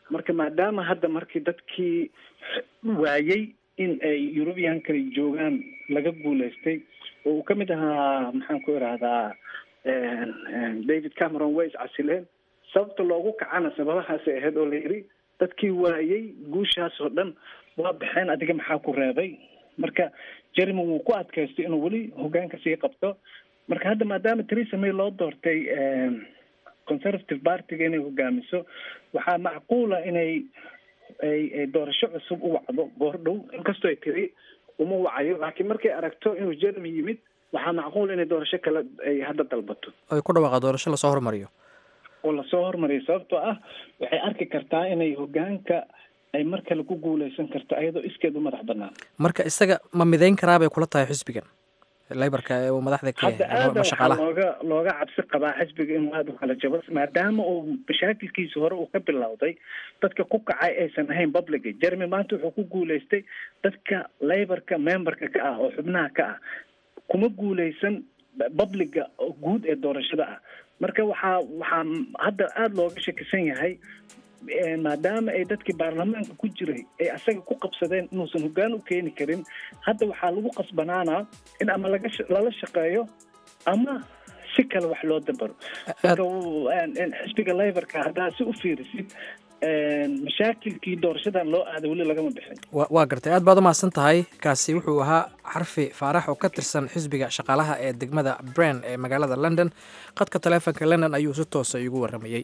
marka maadaama hadda markii dadkii waayey in ay european kale joogaan laga guuleystay oo uu ka mid ahaa maxaan ku idhaahdaa david cameron way iscasileen sababta loogu kacana sababahaasay ahayd oo la yidhi dadkii waayey guushaas oo dhan waa baxeen adiga maxaa ku reebay marka jeremy wuu ku adkaystay inuu weli hogaanka sii qabto marka hadda maadaama theresa may loo doortay conservative partiga inay hogaamiso waxaa macquula inay ay ay doorasho cusub u wacdo goordhow inkastoo ay tiri uma wacayo laakiin markay aragto inuu jeremy yimid waxaa macquul inay doorasho kale ay hadda dalbato ay ku dhawaaqa doorasho lasoo hormariyo oo lasoo hormariyo sababtoo ah waxay arki kartaa inay hogaanka ay mar kale ku guuleysan karto ayadoo iskeed u madax banaan marka isaga ma midayn karaa bay kula tahay xisbigan leybarka ee uu madaxda ka hadda yahay aada ama waxaa shaqaalaha looga looga cabsi qabaa xisbiga inuu aada u kala jabo maadaama uu mashaakilkiisa hore uu ka bilowday dadka ku kacay aysan ahayn publica jeremy maanta wuxuu ku guuleystay dadka leybarka memberka ka ah oo xubnaha ka ah kuma guuleysan publica oo guud ee doorashada ah marka waxaa waxaa hadda aada looga shakisan yahay eh, maadaama ay dadkii baarlamaanka ku jiray ay asaga ku qabsadeen inuusan hoggaan u keeni karin hadda waxaa lagu qasbanaanaa in ama laga sha- lala shaqeeyo ama si kale wax loo dabaro marka wuu- en- en xisbiga leybarka haddaa si u fiirisid en, mashaakilkii doorashadan loo aaday weli lagama bixin wa waa gartay aad baad u mahadsan tahay kaasi wuxuu ahaa xarfi faarax oo ka tirsan xisbiga shaqaalaha ee degmada bran ee magaalada london qadka taleefonka london ayuu si toosa igu waramayey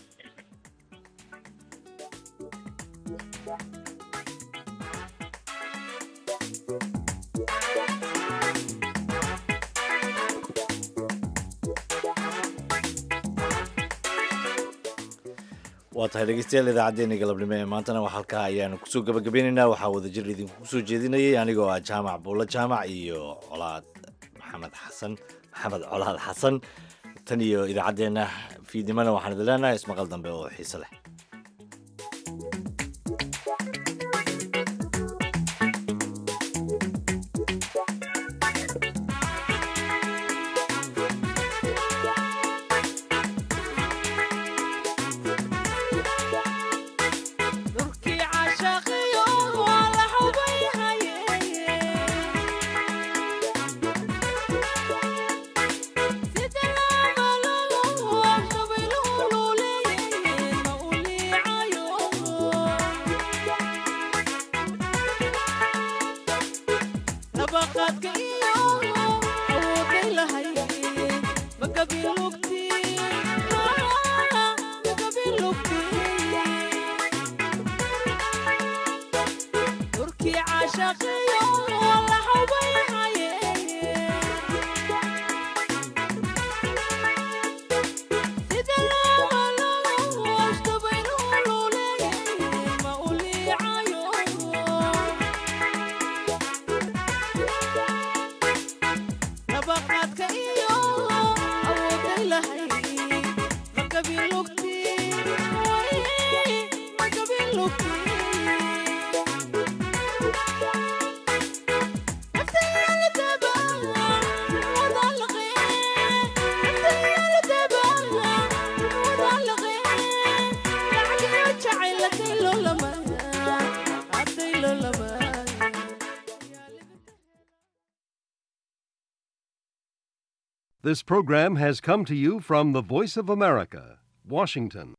waa tahay dhegeystayaal idaacaddeenna galabnimo ee maantana wax halkaa ayaanu kusoo gabagabeynaynaa waxaa wadajir idinku soo jeedinayay anigoo ah jaamac buulla jaamac iyo colaad maxamed xasan maxamed colaad xasan tan iyo idaacaddeenna fiidnimana waxaan idin leenahay ismaqal dambe oo xiise leh dhulkii cashaqiyo waa la xubay haye sida laamalolo qabiluhululeeye ma u liicayo nabaqaadka iyo awooday lahaye magabilugti magabilugti dhulkii cashaqiyo waa la xubay haye sida laamalolo qabiluhululeeye ma u liicayo nabaqaadka iyo awooday lahay magabilugti magabilugti This program has come to you from the Voice of America, Washington.